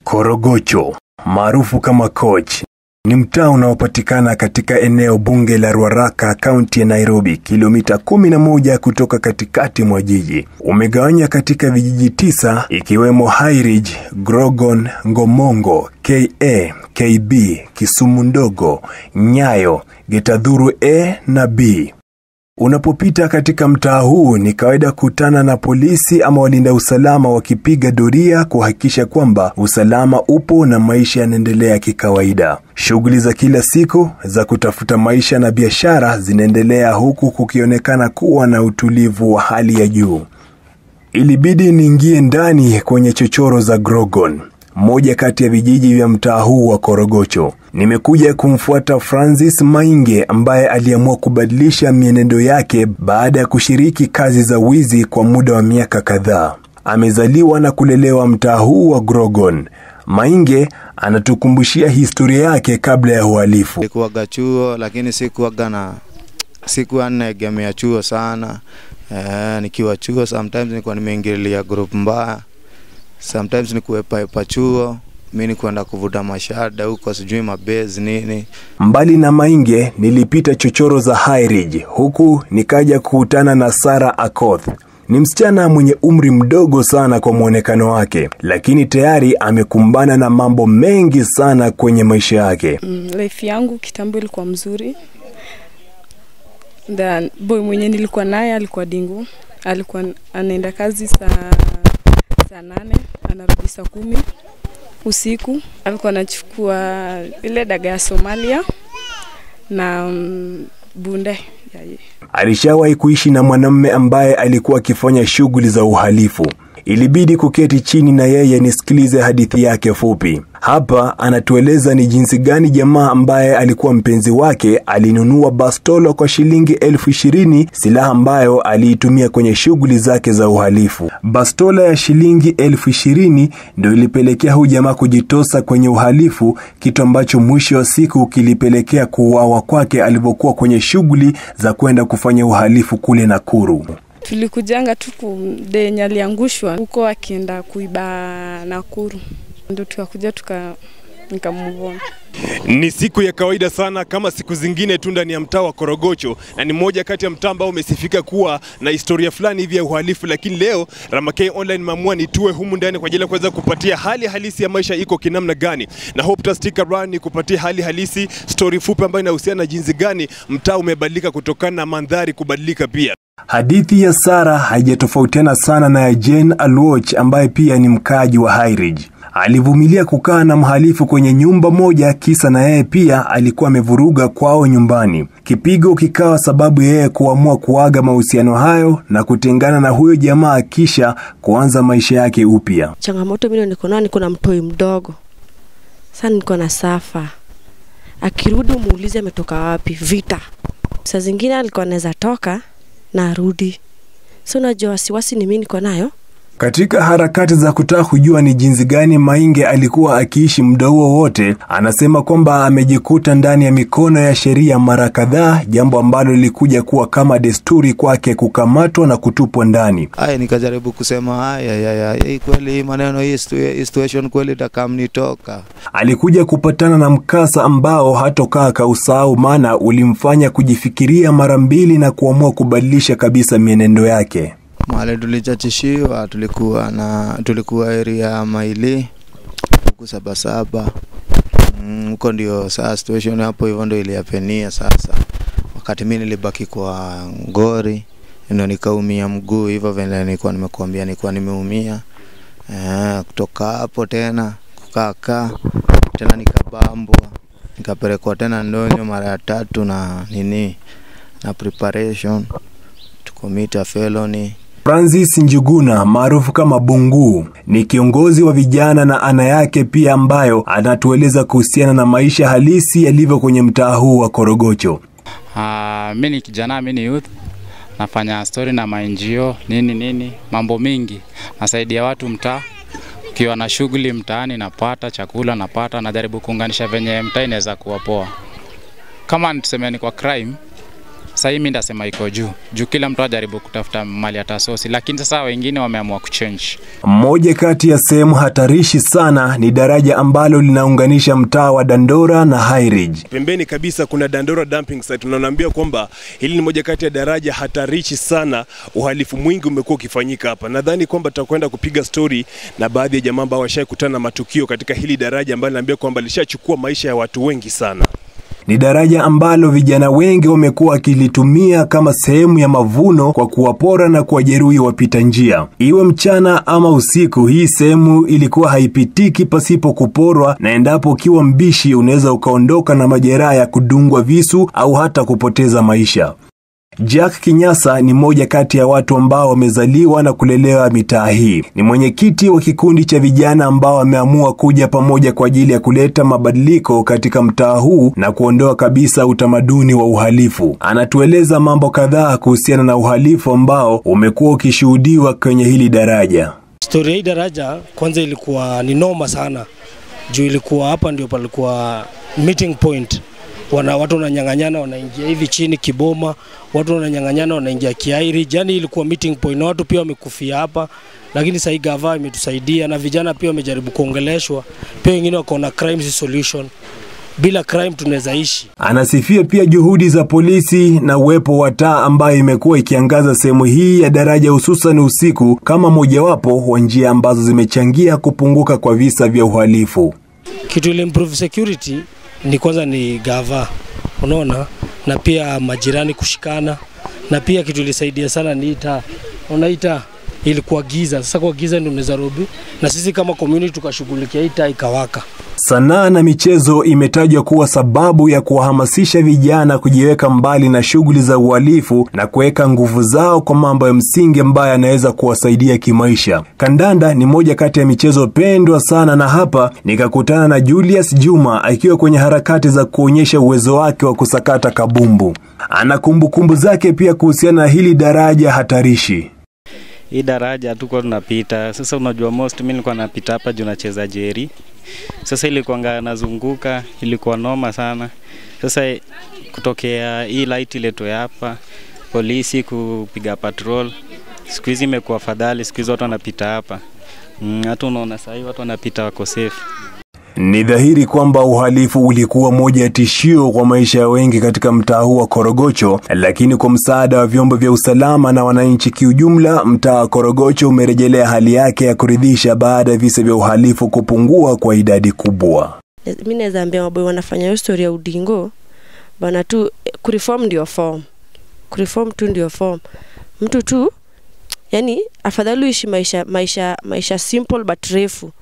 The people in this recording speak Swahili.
Korogocho maarufu kama Koch ni mtaa unaopatikana katika eneo bunge la Ruaraka, kaunti ya Nairobi, kilomita 11 kutoka katikati mwa jiji. Umegawanya katika vijiji tisa ikiwemo Highridge, Grogon, Ngomongo, KA, KB, Kisumu Ndogo, Nyayo, Getadhuru A na B. Unapopita katika mtaa huu ni kawaida kutana na polisi ama walinda usalama wakipiga doria kuhakikisha kwamba usalama upo na maisha yanaendelea kikawaida. Shughuli za kila siku za kutafuta maisha na biashara zinaendelea huku kukionekana kuwa na utulivu wa hali ya juu. Ilibidi niingie ndani kwenye chochoro za Grogon, moja kati ya vijiji vya mtaa huu wa Korogocho. Nimekuja kumfuata Francis Mainge ambaye aliamua kubadilisha mienendo yake baada ya kushiriki kazi za wizi kwa muda wa miaka kadhaa. Amezaliwa na kulelewa mtaa huu wa Grogon. Mainge anatukumbushia historia yake kabla ya uhalifu. Nilikuwaga chuo lakini sikuwaga na sikuwa naegemea chuo sana. Eh, nikiwa chuo sometimes nilikuwa nimeingililia group mbaya. Sometimes nikuepaepa chuo mi ni kwenda kuvuta mashada huko sijui mabezi nini. Mbali na Mainge, nilipita chochoro za Highridge huku nikaja kukutana na Sara Akoth. Ni msichana mwenye umri mdogo sana kwa mwonekano wake, lakini tayari amekumbana na mambo mengi sana kwenye maisha yake. Mm, life yangu kitambo ilikuwa mzuri. The boy mwenye nilikuwa naye alikuwa dingu, alikuwa anaenda kazi saa saa nane anarudi saa kumi usiku. Alikuwa anachukua ile daga ya Somalia na mm, bunde ya ye. Alishawahi kuishi na mwanamume ambaye alikuwa akifanya shughuli za uhalifu. Ilibidi kuketi chini na yeye nisikilize hadithi yake fupi. Hapa anatueleza ni jinsi gani jamaa ambaye alikuwa mpenzi wake alinunua bastola kwa shilingi elfu ishirini, silaha ambayo aliitumia kwenye shughuli zake za uhalifu. Bastola ya shilingi elfu ishirini ndio ilipelekea huyu jamaa kujitosa kwenye uhalifu, kitu ambacho mwisho wa siku kilipelekea kuuawa kwake alipokuwa kwenye shughuli za kwenda kufanya uhalifu kule Nakuru. Tulikujanga tu kudenye aliangushwa huko akienda kuiba Nakuru, ndo tukakuja tuka nikamuvona. Ni siku ya kawaida sana kama siku zingine tu ndani ya mtaa wa Korogocho, na ni moja kati ya mtaa ambao umesifika kuwa na historia fulani hivi ya uhalifu. Lakini leo Ramakei Online mamua nitue humu ndani kwa ajili ya kuweza kupatia hali halisi ya maisha iko kinamna gani, na hope ta stick around ni kupatia hali halisi, story fupi ambayo inahusiana na jinsi gani mtaa umebadilika kutokana na mandhari kubadilika pia. Hadithi ya Sara haijatofautiana sana na ya Jane Alwoch ambaye pia ni mkaaji wa Highridge. Alivumilia kukaa na mhalifu kwenye nyumba moja, kisa na yeye pia alikuwa amevuruga kwao nyumbani. Kipigo kikawa sababu yeye kuamua kuaga mahusiano hayo na kutengana na huyo jamaa, kisha kuanza maisha yake upya. Changamoto mimi niko nayo, niko na mtoi mdogo sasa, niko na safa. Akirudi umuulize ametoka wapi, vita. Saa zingine alikuwa anaweza toka na arudi, so unajua wasiwasi ni mimi niko nayo Katika harakati za kutaka kujua ni jinsi gani Mainge alikuwa akiishi muda huo wote, anasema kwamba amejikuta ndani ya mikono ya sheria mara kadhaa, jambo ambalo lilikuja kuwa kama desturi kwake kukamatwa na kutupwa ndani. Aya, nikajaribu kusema haya ya, ya, hii kweli hii maneno hii situa- hii situation kweli takamnitoka Alikuja kupatana na mkasa ambao hatokaa kausahau, maana ulimfanya kujifikiria mara mbili na kuamua kubadilisha kabisa mienendo yake. mahali tulichachishiwa, tulikuwa na tulikuwa area ya Maili huku Sabasaba Mm, huko ndio saa situation hapo hivyo ndio iliapenia sasa. Wakati mimi nilibaki kwa ngori ndio nikaumia mguu hivyo vile nilikuwa nimekuambia nilikuwa nimeumia. Eh, kutoka hapo tena kukakaa tena nikabambwa nikapelekwa tena ndonyo mara ya tatu na nini na preparation to commit a felony Francis Njuguna maarufu kama Bungu ni kiongozi wa vijana na ana yake pia ambayo anatueleza kuhusiana na maisha halisi yalivyo kwenye mtaa huu wa Korogocho. Uh, mi ni kijana, mi ni youth, nafanya story na maNGO nini nini, mambo mingi, nasaidia watu mtaa. Ukiwa na shughuli mtaani, napata chakula, napata, najaribu kuunganisha venye mtaa inaweza kuwa poa. Kama tuseme ni kwa crime, Sasa hii mimi ndasema iko juu juu, kila mtu ajaribu kutafuta mali atasosi, lakini sasa wengine wameamua kuchange. Moja kati ya sehemu hatarishi sana ni daraja ambalo linaunganisha mtaa wa Dandora na High Ridge. Pembeni kabisa kuna Dandora dumping site. Tunaambia kwamba hili ni moja kati ya daraja hatarishi sana, uhalifu mwingi umekuwa ukifanyika hapa. Nadhani kwamba tutakwenda kupiga stori na baadhi ya jamaa ambao washakutana na matukio katika hili daraja ambalo naambia kwamba lishachukua maisha ya watu wengi sana. Ni daraja ambalo vijana wengi wamekuwa wakilitumia kama sehemu ya mavuno kwa kuwapora na kuwajeruhi wapita njia. Iwe mchana ama usiku, hii sehemu ilikuwa haipitiki pasipo kuporwa, na endapo ukiwa mbishi unaweza ukaondoka na majeraha ya kudungwa visu au hata kupoteza maisha. Jack Kinyasa ni mmoja kati ya watu ambao wamezaliwa na kulelewa mitaa hii. Ni mwenyekiti wa kikundi cha vijana ambao wameamua kuja pamoja kwa ajili ya kuleta mabadiliko katika mtaa huu na kuondoa kabisa utamaduni wa uhalifu. Anatueleza mambo kadhaa kuhusiana na uhalifu ambao umekuwa ukishuhudiwa kwenye hili daraja. Stori ya hii daraja kwanza ilikuwa ni noma sana, juu ilikuwa hapa ndio palikuwa meeting point wana, watu wananyang'anyana wanaingia hivi chini Kiboma, watu wananyang'anyana wanaingia Kiairi. Yani ilikuwa meeting point na watu pia wamekufia hapa, lakini sahii gava imetusaidia na vijana pia wamejaribu kuongeleshwa, pia wengine wakaona crime si solution. Bila crime tunaweza ishi. Anasifia pia juhudi za polisi na uwepo wa taa ambayo imekuwa ikiangaza sehemu hii ya daraja hususan usiku kama mojawapo wa njia ambazo zimechangia kupunguka kwa visa vya uhalifu. Kitu ile improve security ni kwanza ni gava, unaona, na pia majirani kushikana, na pia kitu ilisaidia sana ni ita, unaita ilikuwa giza. Sasa kwa giza ndio unaweza robi, na sisi kama community tukashughulikia ita ikawaka. Sanaa na michezo imetajwa kuwa sababu ya kuwahamasisha vijana kujiweka mbali na shughuli za uhalifu na kuweka nguvu zao kwa mambo ya msingi ambayo yanaweza kuwasaidia kimaisha. Kandanda ni moja kati ya michezo pendwa sana, na hapa nikakutana na Julius Juma akiwa kwenye harakati za kuonyesha uwezo wake wa kusakata kabumbu. Ana kumbukumbu zake pia kuhusiana na hili daraja hatarishi. hii daraja hatukuwa tunapita. Sasa unajua most mimi nilikuwa napita hapa juu nacheza jeri. Sasa ilikuwa nazunguka, ilikuwa noma sana. Sasa kutokea hii light iletwe hapa, polisi kupiga patrol, siku hizi imekuwa fadhali, siku hizi watu wanapita hapa mm, hata unaona sahii watu wanapita wako safe. Ni dhahiri kwamba uhalifu ulikuwa moja ya tishio kwa maisha ya wengi katika mtaa huu wa Korogocho, lakini kwa msaada wa vyombo vya usalama na wananchi kiujumla, mtaa wa Korogocho umerejelea hali yake ya kuridhisha baada ya visa vya uhalifu kupungua kwa idadi kubwa. mi naweza ambia maboy wanafanya hiyo story ya udingo bana tu eh, kureform ndio form kureform tu ndio form mtu tu yani afadhali uishi maisha maisha maisha simple but refu